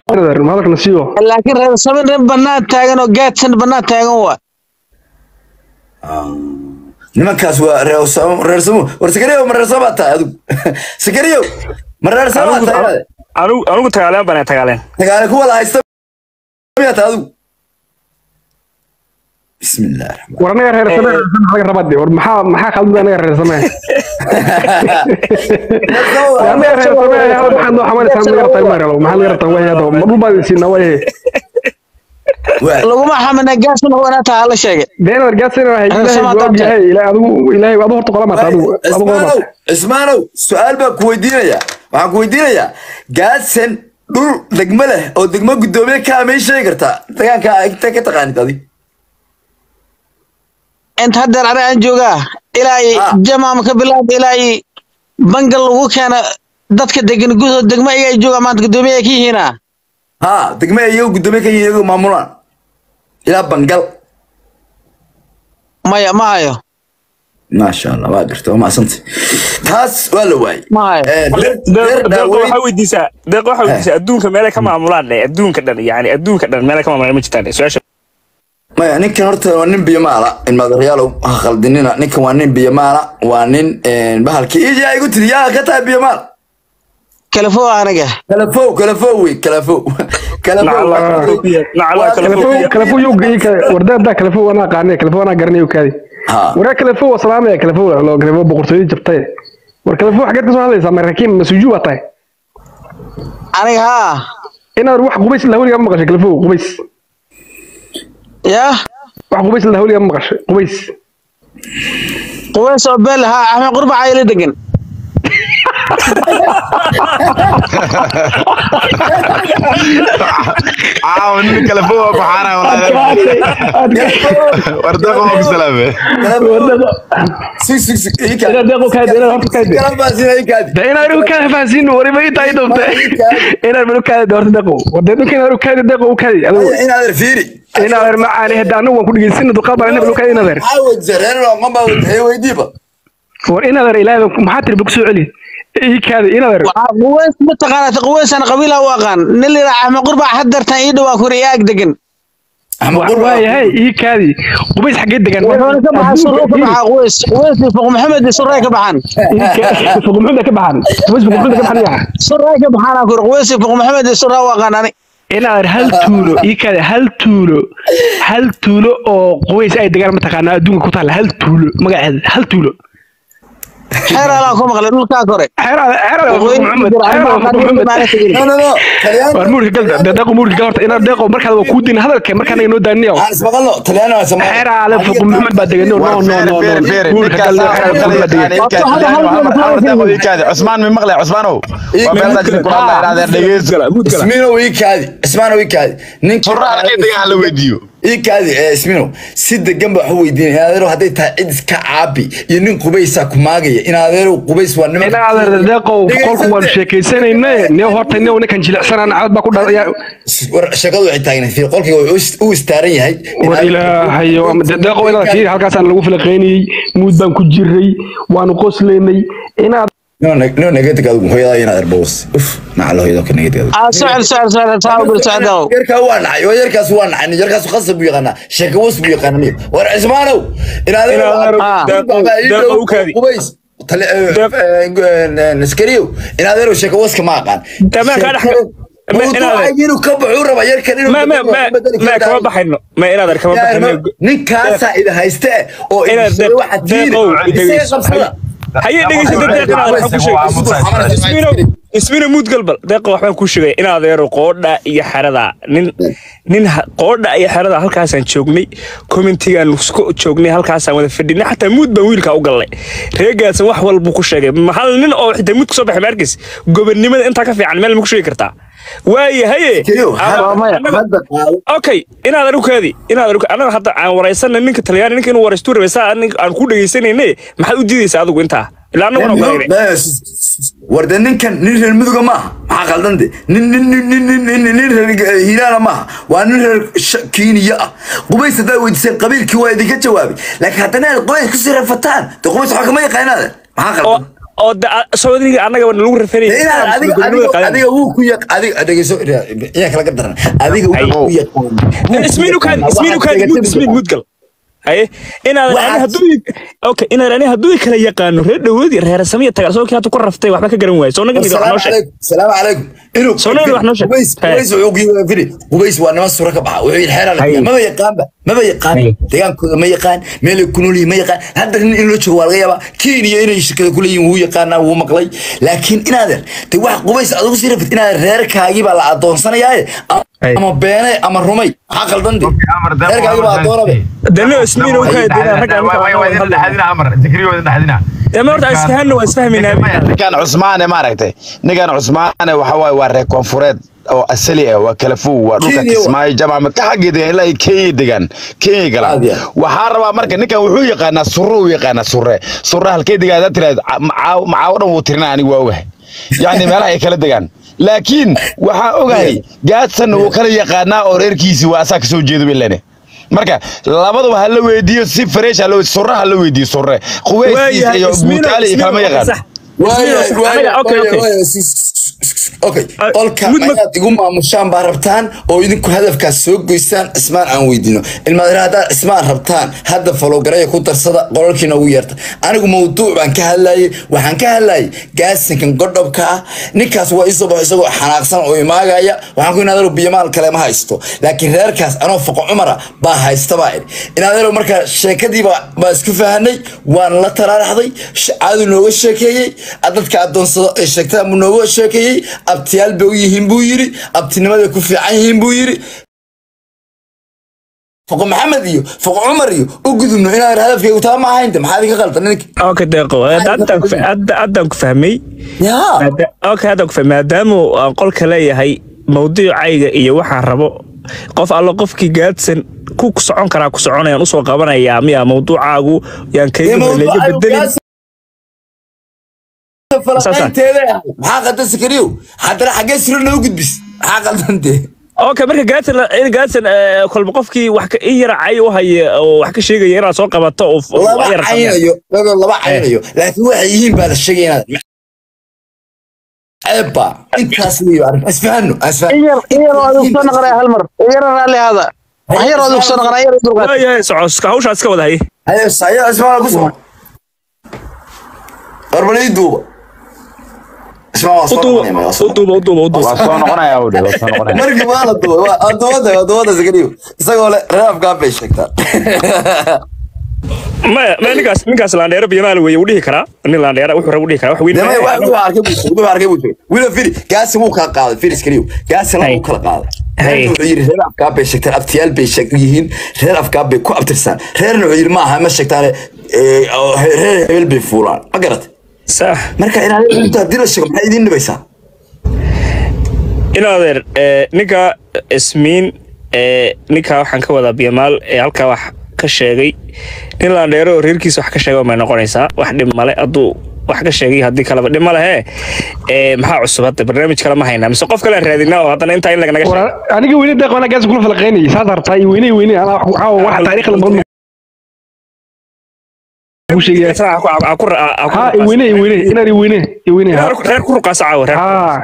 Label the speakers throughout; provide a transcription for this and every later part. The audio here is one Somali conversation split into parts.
Speaker 1: hadalkana siiyo
Speaker 2: laakiin reer saban reer bannaan taagan oo gaadsan bannaan taagan waa
Speaker 3: nimankaas waa reer Samo- reer samo war sakariyow ma reer samaa tahay adigu sakariyow ma reer samaa tahay
Speaker 4: anigu anigu tagaaleen baan tagaaleen
Speaker 3: dagaale kuwada haysta miyaa tahay adigu bismillaah raxmaan
Speaker 1: war anaga reer samee laga rabaa de war maxaa maxaa khaldan anaga reer samee anaga reer samee maxaa noo xamalaysaa naga rabtaa ma rabo maxaa naga rabtaa way hado ma dhul baad siinaa way
Speaker 3: waa
Speaker 2: laguma xamina gaadsan wanaa taa la sheegay
Speaker 1: deen wargaasina wahay
Speaker 2: Reer
Speaker 1: ilaahay
Speaker 2: Samaa
Speaker 1: waa
Speaker 2: taabtay.
Speaker 1: yahay ilaahay adigu ilaahay adigu horta qola maata adigu adigu qola
Speaker 3: cismaanow
Speaker 1: maata
Speaker 3: cismaanow su-aal baan ku weydiinayaa waxaan ku weydiinayaa gaadsan dhul degmo leh oo degmo guddoomiye ka amay sheegi kartaa degaanka inta ka taqaanid adig
Speaker 2: inta haddeer aniga aan joogaa ilaa i
Speaker 3: Ah.
Speaker 2: jamaam ka bilaab ilaa i bangal lagu keena dadka degan gudahood degmo iyaga jooga maanta guddoomiye ay ka yihiina
Speaker 3: haa degmo ay iyagu guddoomiye ka yihiin iyagu maamulaan ilaa bangal
Speaker 2: maya ma hayo
Speaker 3: maasha allah waa garta waa macsantay taas waa la waayey
Speaker 2: Ma hayo.
Speaker 3: Eh, reer- reer
Speaker 4: deeqo
Speaker 3: daaweyn-
Speaker 4: waxaa weydiisaa deeqo waxaa weydiisaa adduunka meelay ka maamulaan dhe adduunka dhan yani adduunka dhan meelay ka maamulaan ma jirtaan dhe su-aasha
Speaker 3: maya ninkan horta waa nin biyamaala ilmaadareyaalow ha khaldinina ninkan waa nin biyamaala waa nin bahalkii ija igu tiri yaa ka tahay biyamaal
Speaker 2: kalafo aniga
Speaker 3: kalafow kalafow wey kalafow kalafow
Speaker 4: nacalaa kala
Speaker 1: kalafo
Speaker 4: fogiya
Speaker 1: kalafo yow geey ka wardaada kalafo wana qaanay kalafo wana garanayo kaadi
Speaker 3: ha
Speaker 1: waraa kalafo waa salaamaya kalafo loo kalafo boqortooyada jabtay war kalafo xageed ka soo hadlaysaa maraakiin masuuju waa tahay
Speaker 2: aniga haa
Speaker 1: inaad wax qubays la hawliga ma maqashay kalafo qubays
Speaker 2: yaa
Speaker 1: wax qubays la hawliga ma maqashay qubays
Speaker 2: quweys oo beel haa axmed qurbac ayla degan
Speaker 5: caawa nin kale fowa ku xaaraya wardeeqo waa ku salaame
Speaker 3: sig sig sig ii
Speaker 1: inaad
Speaker 3: kaadi
Speaker 1: deeqo kaadi inaad horta kaadi
Speaker 3: kala baasina ii kaadi
Speaker 1: de inaad igu kaadi fahansiin wariba ii tahay doonte inaad melu kaadi horta deeqo wardeed ninka inaad igu kaadi deeqo u kaadi adigu
Speaker 3: inaad er fiiri
Speaker 1: inaad er macaani hadda anigu waan ku dhegeysin duqaad baan inaad kaadi inaad er
Speaker 3: maxaa weydiisay reer looma baa weydiiyey weydiiba
Speaker 1: war inaad er ilaahay baan- maxaa tiri kusoo celi ii kaadi inaad er
Speaker 2: waxaa quweys mataqaanaa quweysana qabiila u aqaan nin la yidhaha axmed qurbac haddeertan ii dhawaa kuri ii ag degan
Speaker 3: axmed qurba
Speaker 1: waayahay ii kaadi qubays xaggee degan
Speaker 2: wuxuuna ka baxaa surro ka baxaa quweys quweys iyo fuq maxamed iyo surray ka baxaan
Speaker 1: fuqumuxuda ka baxan qubays fuqumuxuda ka baxan yaa
Speaker 2: surray ka baxaan aan kuri quweys iyo fuq maxamed iyo surraa u aqaan ani
Speaker 1: inaad er hal tuulo ii kaadi hal tuulo hal tuulo oo qubays ay degaan mataqaanaa adduunka ku taalla hal tuulo magaceeda hal tuulo
Speaker 2: xeer alaan ku maqlay dhulkaa kore
Speaker 1: xeerada xeerada fuq maxamed xeerada fuq maxamed
Speaker 3: no no no talyaani
Speaker 1: war muurka gal de deeqo muurka gal horta inaad deeqo markaad waa kuu din hadalka markaan inoo daaniyo
Speaker 3: aan ismaqalno talyaani waa samaa
Speaker 1: xeer ale fuq maxamed baa degan no no no no muurka gal xeer fuq maxamed degan
Speaker 5: cusmaan mi maqlay cusmaanow waa meelada jira ku hadlaya inaadeen dhegeyso
Speaker 3: isminow ii kaadi ismaanow ii kaadi ninka
Speaker 5: furra halkee degan hala weydiiyo
Speaker 3: ii kaadi ee isminow si degan baa wax weydiinaya in adeerow hadday tahay cid iska caabi iyo nin qubaysaa ku maagaya in adeerow qubays waa niman
Speaker 1: inaad deeqo qolku waan sheekaysanayne niyo horta niyo ninkan jilicsanaan cad baa ku dhalaya
Speaker 3: war shaqadu waxay taagnayd fi qolkiga wuxuu u istaaran yahay
Speaker 1: war ilaahayo deeqo inaad fiiri halkaasaan lagu filaqaynayey muud baan ku jiray waanu qoslaynay inaad
Speaker 3: no negatig adigu hooyadaa inaad erbows uf macalo hooyada ka negatig adigu
Speaker 2: aa socel socel socel saa u bil socdow
Speaker 3: yarkaa waa nacay waa yarkaas waa nacay yarkaas khasab buu yaqaanaa sheeka was buu yaqaanaa niyo war cismaanow in adeerow
Speaker 2: Ah.
Speaker 4: deeqo u kaadi
Speaker 3: qubays askariyow in adeerow sheeka waska ma aqaan
Speaker 4: Tamam, ka dhex- Ma- in adeer-
Speaker 3: inuu ka baxuu raba yarkan inuu
Speaker 4: ma ma ma ma kama baxayno ma inaad ar kama baxayno
Speaker 3: ninkaasaa ida hayste oo
Speaker 4: Inaad
Speaker 3: idin
Speaker 4: deeq-
Speaker 3: waxaad tiiri
Speaker 4: deeqow
Speaker 3: isaga
Speaker 4: dhegeyso.
Speaker 3: qabsada
Speaker 4: haye dhegeysa deeq inaad waxaan ku sheegay ismino ismino muud galbal deeqa waxbaan kuu sheegay in adeero qoodha iyo xerada nin nin ha- qoodha iyo xerada halkaasaan joognay commentigaan isku joognay halkaasaan wada fadhinay xataa muud baan wiilkaa u gallay reegaasaan wax walbuu ku sheegay hal nin oo xitaa muud kasoo baxay maarkis gobonnimada intaa ka fiican meel ma ku sheegi kartaa waaye haye
Speaker 3: Keliyo,
Speaker 4: Ama-
Speaker 2: maya.
Speaker 4: annaga-
Speaker 3: hadda qaado
Speaker 4: okay inaad anigu kaadi inaad anigu anaga hadda aan waraysana ninka talyaani ninka inuu waraystu rabay saa nin- aan ku dhegaysanayne maxaad u diidaysaa adigu intaa ilaa annaguna ogaanay
Speaker 3: warde ninkan nin reer muduga maaha maxaa qaldan de nin nin nin nin nin nin nin nin reer hiiraana maaha waa nin reer Sh- kiiniya ah qubays haddaad weydiiseen qabiilkii waa idinka jawaabay laakiin haddana aad qubays kusii rafataan de qubays waxaa kama yaqaanaade maxaa
Speaker 4: oo
Speaker 3: qaldan
Speaker 4: oo da- soodiga annaga lagu rafanayay
Speaker 3: inaad adiga adiga adiga wuu ku yaq adiga dhegeyso iyaa kala gardaran adiga wuu ku yaqaan
Speaker 4: ismiinu kaadi ismiinu kaadi mud ismiin mudgal haye inaadan ani
Speaker 3: Waxaad-
Speaker 4: hadduu okay inaadan ani hadduu kala yaqaano reer dhawoodi reer samiya tagal soo kii hata ku raftay waxba ka garan waayo soo naga wax noo sheeg
Speaker 3: salaamu calaykum inuu
Speaker 4: Soo nabad wax noo sheeg.
Speaker 3: qubays
Speaker 4: Hey.
Speaker 3: qubays wuxuu ku yiri firi qubays waa niman sura ka baxa wuxuu yiri xeeran
Speaker 4: Hey.
Speaker 3: maba yaqaanba maba yaqaan
Speaker 4: Hey.
Speaker 3: deegaankooda ma yaqaan meel ay ku nool yihiin ma yaqaan hadda nin in loo joogo waa laga yaabaa kenya inay shirkada ku leeyihiin wuu yaqaanaa wuu maqlay laakiin inaadan de wax qubays adigu sii rafid inaadan reerkaagii baa la adoonsanayaaye
Speaker 4: Hey.
Speaker 3: ama beene ama rumay maxaa qaldan de reerkaagii baa adoonaba
Speaker 4: dano ismiinu kaadi inaan ragga dama horta isfahanna waa isfahmaynaa
Speaker 5: ninkan cusmaane maaragtay ninkan cusmaane waxa waaye waa reer koonfureed oo asali ah waa kala fow waa dhulka
Speaker 3: Kenya wa-
Speaker 5: kismaayo jamaca ka xagga degan ilaa ay kenya degaan kenya galaan
Speaker 3: Aad iyo aad.
Speaker 5: waxaa rabaa marka ninkan wuxuu yaqaanaa surre uu yaqaanaa surre surre halkee degaa hadaad tiraahdo ca- macaaw macaawo dhan wuu tirinaa anigu waa ogahay yacni meelaha ay kala degaan laakiin waxaan ogahay gaadsan wuu kala yaqaanaa oo reerkiisi waa asaa kasoo jeedo bilene marka labadaba ha la weydiiyo si fresh ha la weydiiyo surre ha la weydiiyo surre quweyskiisa iyo buutaali iyo kalama yaqaan
Speaker 3: Waayahay, waayahay,
Speaker 4: okay, okay.
Speaker 3: waayahay, si- si- si- okay
Speaker 4: Ah,
Speaker 3: qolka
Speaker 4: mud- mud-
Speaker 3: ayaad igu maamushaan baa rabtaan oo idinku hadafkaas soo goysaan cismaan aan weydiino ilmaadina haddaad cismaan rabtaan hadda falowgaraya ku darsada qolalkiina ugu yeerta anigu mawduuc baan ka hadlayay waxaan ka hadlayay gaasinkan godhobka ah ninkaas waa isoo baxo isagoo xanaaqsan oo imaagaya waxaan ku inaadalo biyamaal kale ma haysto laakiin reerkaas anoo foqo cumara baa haysta baa idhi inaadalo markaa sheekadiiba baa isku fahanay waan la taraaraxday caadu nooga sheekeeyey dadka adoonsado ay sheegtaan buu nooga sheekeeyey abtiyaal bay u yihiin buu yiri abtinimaday ku fiican yihiin buu yiri foqo maxamed iyo foqo cumar iyo u gudubno inaan hadafkaygu taa ma ahaynta maxaa idinka qaldan ninka
Speaker 4: okay deeqo haddaan ku hadda- haddaan ku fahmay
Speaker 3: yaa
Speaker 4: Maada- okay haddaan ku fahmay maadaama aan qolka leeyahay mawduucayga iyo waxaan rabo qof allo qofkii gaadsan ku socon karaa ku soconayaan usoo qabanayaa miya mawduucaagu yaan kayga leega bedelin
Speaker 3: falaqaynteeda maxaa qaldan sakariyow haddana xaggee siro noo gudbis maxaa qaldantee
Speaker 4: okay marka gaadsan in gaadsan eh, kolba qofkii wax ka- in yara cay u haya oo wax ka sheegaya inaad soo qabato oo f-
Speaker 3: laba
Speaker 4: wax yar sameeya.
Speaker 3: caynayo dago laba caynayo laakiin waxay yihiin baa la sheegay inaad ceebba intaas weeyo arrin isfahano isfahano
Speaker 2: iyar iyar oo adigu soo noqonaya hal mar iyar raalli hada wax yar oo adigu soo noqonaya iyar dulqaad
Speaker 4: waayahay socoska hawshaas ka wada hay
Speaker 3: haye saya ismaal ku soo warbalay duuba ismaal waa soo
Speaker 4: uduuba
Speaker 3: noqonaya waa soo
Speaker 4: uduuba uduuba uduuba
Speaker 5: waa soo noqonaya udhe waa soo noqonaya
Speaker 3: markii waa la duuba waa waa duubada waa duubada sakariyo isagoo le reebkaa bay sheegtaa
Speaker 4: maya maya ninkaas ninkaas laandheero biyamaal weeye uu dhihi karaa nin laandheera wuxuu raba u dhihi karaa wax weyn
Speaker 3: Dema
Speaker 4: maaha.
Speaker 3: wax wuxuu arkay buu sheegay wuxuu arkay buu sheegay wila firi gaasi wuu kala qaaday firi iskariyo gaasi la
Speaker 4: Hay.
Speaker 3: wuu kala qaaday
Speaker 4: Hay.
Speaker 3: reerna wuxuu yiri reer afkaa bay sheegtaan abtiyaal bay sheeg yihiin reer afkaa bay ku abtirsaan reerna wuxuu yiri ma aha ma sheegtaane ee, oo he- reer hebel bay fuulaan ma garatay
Speaker 4: sax
Speaker 3: marka inaad inta haddii la sheego maxay idiin dhibaysaa
Speaker 4: inaadeer eh, ninka ismiin eh, ninka waxaan ka wadaa biyamaal ee halkaa wax ka sheegay nin laandheero oo reerkiisa wax ka sheega may noqonaysaa wax dhib male hadduu wax ka sheegay haddii kaleba dhib male hee Eh, maxaa cusub hadda barnaamij kale ma haynaa mise qof kale aan raadinaa oo haddana intaa in laganaga sheego
Speaker 1: War- aniga weyne deeq wana gaas kula falaqaynayay saas hartaa iyo weyne weyne anaa wax waxaa wax taariikh la badan ku sheegaya
Speaker 4: Isaga aku- aku- aku- aku-
Speaker 1: ha i weyne i weyne inaan i weyne i weyne ha
Speaker 4: reer reer ku ruqaasa caawa reer
Speaker 1: ha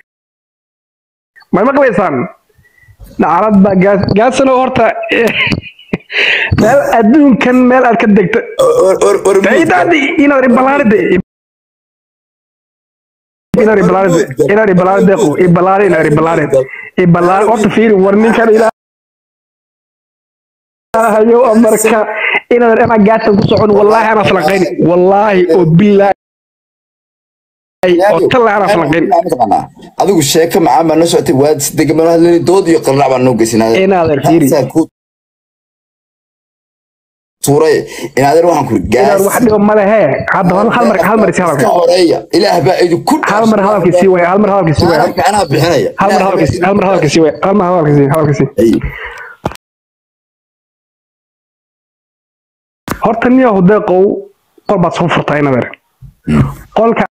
Speaker 1: may maqlaysaan nacalad baa gaas gaasano horta eh, meel adduunkan meel aad ka degto
Speaker 3: Or- or- or-
Speaker 1: daydaadi inaad ibalaaride inaad ibalaaride inaad ibalaaride deeqo ibalaare inaad ibalaare ibalaare horta fiiri war ninkan ilaahayo marka inaad anaa gaadsan ku socon wallaahi anaa falaqayni wallaahi oo bilaahi oo talla anaa falaqayni
Speaker 3: Mataqaanaa, adigu sheeko macaan baa noo socotay waad si degan baan hadlayni dood iyo qarnac baan noo geysinaa
Speaker 1: Inaadan fiiri.
Speaker 3: tuuray inaadan waxaan kuri
Speaker 1: inaad wax dhibo ma lehe hadda hal hal mar hal mar isi
Speaker 3: ka
Speaker 1: hadalka
Speaker 3: horeeya ilaah baa idinku
Speaker 1: hal mar hadalkii sii waay hal mar hadalkii sii waay
Speaker 3: Hadalka anaa bixinaya
Speaker 1: hal mar hadalkii sii- hal mar hadalkii sii waay hal mar hadalkii sii hadalkii sii
Speaker 3: Ay,
Speaker 1: horta nin yahu deeqow qol baad soo furtaa inadeer qolka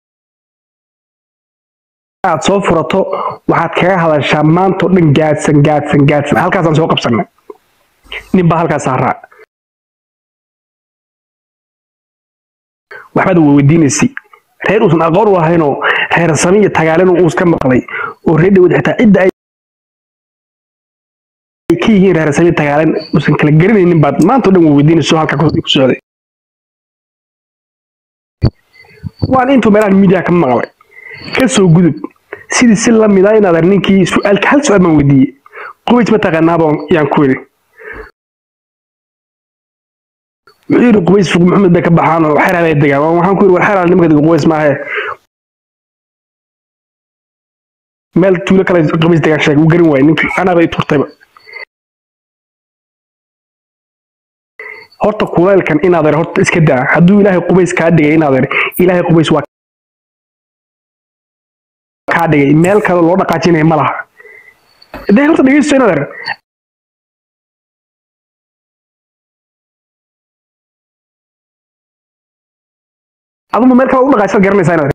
Speaker 1: aad soo furato waxaad kaga hadashaa maanta oo dhan gaadsan gaadsan gaadsan halkaasaan soo qabsanay nin baa halkaas saaraa waxbaad weydiinaysay reer uusan aqoon u lahaynoo reer sami iyo tagaalen uu iska maqlay oo reer dhawad xitaa cidda ay ay ka yihiin reer sami tagaalen uusan kala garanaynin baad maanta oo dhan waa weydiinayso halka ku ku socday waan intuu meelahan media ka maqlay ka soo gudub sidii si la mid ah inaad ar ninkii su-aalka hal su-aal baan weydiiyey qubays ma taqaanaaba yaan ku yidhi wuxuu yidhi qubays fuq maxamed bay ka baxaan oo xeraal ay degaan Waan- waxaan ku yidhi war xeraal nimanka dega qubays maahe meel tuulo kale qubays degaan sheeg uu garin waayey ninkii anaaba i turtayba horta kulaylkan inaad er horta iska daa hadduu ilaahay qubays kaa dhigay inaad er ilaahay qubays waa kaa dhigay meel kale loo dhaqaajinaya ma laha dee horta dhegeysto inaad er aduma meel kale u dhaqaajisad garanaysaa inaad er